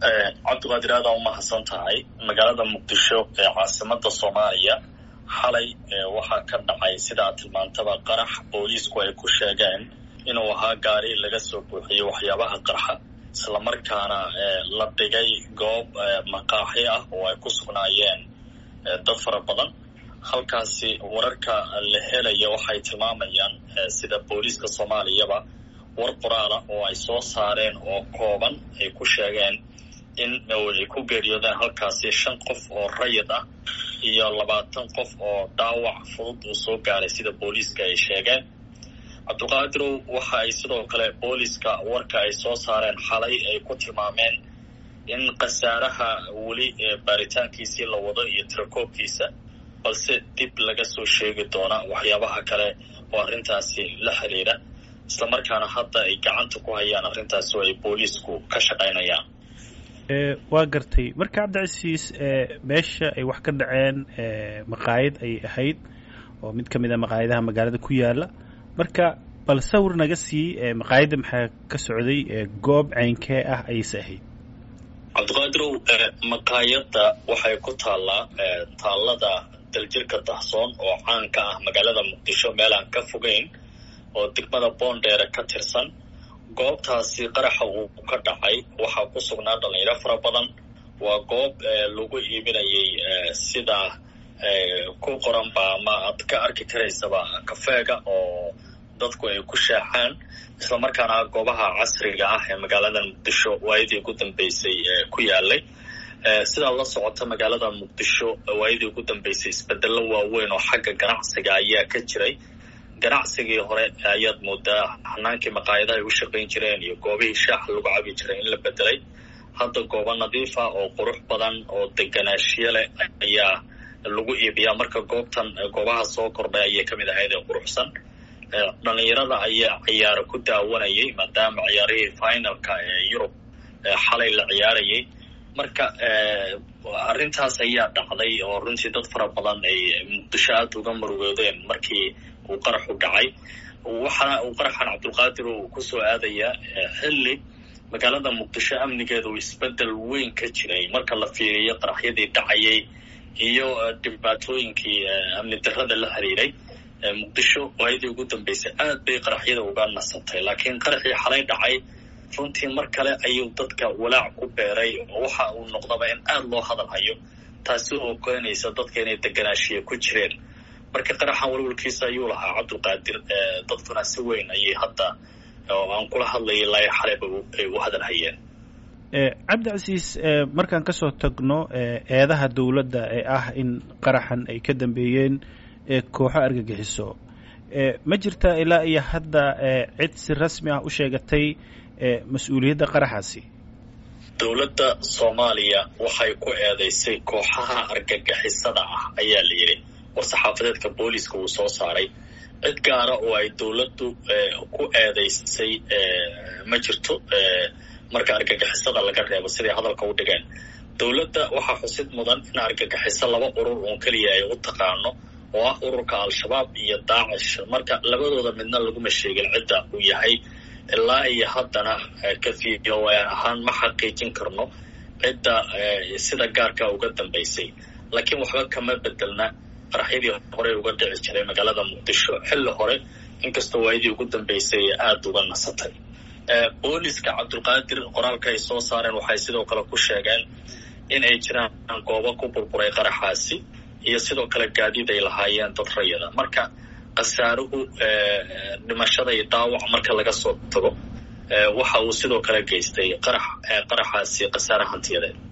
cabdiqaadir aada u mahadsan tahay magaalada muqdisho ee caasimada soomaaliya xalay waxaa ka dhacay sidaa tilmaantaba qarax booliisku ay ku sheegeen inuu ahaa gaari laga soo buuxiyey waxyaabaha qarxa islamarkaana la dhigay goob maqaaxi ah oo ay ku sugnaayeen dad fara badan halkaasi wararka la helaya waxay tilmaamayaan sida booliiska soomaaliyaba war qoraala oo ay soo saareen oo kooban ay ku sheegeen in ay ku geeriyoodeen halkaasi shan qof oo rayid ah iyo labaatan qof oo dhaawac fudud uu soo gaaray sida booliiska ay sheegeen cabdiqaadirow waxa ay sidoo kale booliiska warka ay soo saareen xalay ay ku tilmaameen in khasaaraha weli baaritaankiisii la wado iyo tirakoobkiisa balse dib laga soo sheegi doona waxyaabaha kale oo arrintaasi la xiriira islamarkaana hadda ay gacanta ku hayaan arrintaasi oo ay booliisku ka shaqaynayaan waa gartay marka cabdicasiis meesha ay wax ka dhaceen maqaayad ay ahayd oo mid ka mid a maqaayadaha magaalada ku yaala marka bal sawir naga sii maqaayadda maxaa ka socday goob ceynkee ah ayayse ahayd cabdiqaadirow maqaayadda waxay ku taallaa taallada daljirka dahsoon oo caan ka ah magaalada muqdisho meel aan ka fogeyn oo degmada boondheere ka tirsan goobtaasi qaraxa uu ka dhacay waxaa ku sugnaa dhalinyaro fara badan waa goob lagu iibinayay sida ku qoranba ama aad ka arki karaysaba kafeega oo dadku ay ku shaaxaan islamarkaana goobaha casriga ah ee magaalada muqdisho waayadii ugu dambeysay ku yaalay sidaa la socota magaalada muqdisho waayadii ugu dambeysay isbedelo waaweyn oo xagga ganacsiga ayaa ka jiray ganacsigii hore ayaad moodaa hanaankii maqaayadaha ay u shaqayn jireen iyo goobihii shaaxa lagu cabi jiray in la bedelay hadda goobo nadiifa oo qurux badan oo deganaashiyo leh ayaa lagu iibiyaa marka goobtan goobaha soo kordhay ayay ka mid ahayd ee quruxsan dhalinyarada ayaa ciyaaro ku daawanayay maadaama ciyaarihii finalka ee yurub xalay la ciyaarayay marka arrintaas ayaa dhacday oo runtii dad fara badan ay muqdisho aada uga murugoodeen markii uu qaraxu dhacay waxaana uu qaraxan cabdulqaadir uu kusoo aadayaa xilli magaalada muqdisho amnigeeda uu isbedel weyn ka jiray marka la fiiriyo qaraxyadii dhacayay iyo dhibaatooyinkii amni darrada la xiriiray muqdisho waayadii ugu dambeysay aad bay qaraxyada uga nasatay laakiin qaraxii xalay dhacay runtii mar kale ayuu dadka walaac ku beeray oo waxa uu noqdaba in aada loo hadal hayo taasi oo keenaysa dadka inay deganaashiya ku jireen marka qaraxan walwalkiisa ayuu lahaa cabdulqaadir dadkuna si weyn ayay hadda oo aan kula hadlayay ilaa xaleyba ay u hadal hayeen cabdicasiis markaan kasoo tagno eedaha dowladda ee ah in qaraxan ay ka dambeeyeen kooxo argagixiso ma jirtaa ilaa iyo hadda cid si rasmi ah u sheegatay mas-uuliyadda qaraxaasi dowladda soomaaliya waxay ku eedeysay kooxaha argagixisada ah ayaa la yidhi war-saxaafadeedka booliiska uu soo saaray cid gaara oo ay dowladdu ku eedeysay ma jirto marka argagixisada laga reebo siday hadalka u dhigeen dowladda waxaa xusid mudan in argagixiso laba urur uun keliya ay u taqaano oo ah ururka al-shabaab iyo daacish marka labadooda midna laguma sheegin cidda uu yahay ilaa iyo haddana kafiyo ahaan ma xaqiijin karno cidda sida gaarka uga dambaysay laakiin waxba kama bedelna qaraxyadii horey uga dhici jiray magaalada muqdisho xilli hore inkastoo waayadii ugu dambeysay aada uga nasatay booliska cabdulqaadir qoraalka ay soo saareen waxay sidoo kale ku sheegeen in ay jiraan goobo ku burburay qaraxaasi iyo sidoo kale gaadiid ay lahaayeen dad rayada marka khasaaruhu dhimashada iyo dhaawac marka laga soo tago waxa uu sidoo kale geystay qarax qaraxaasi khasaare hantiyadeed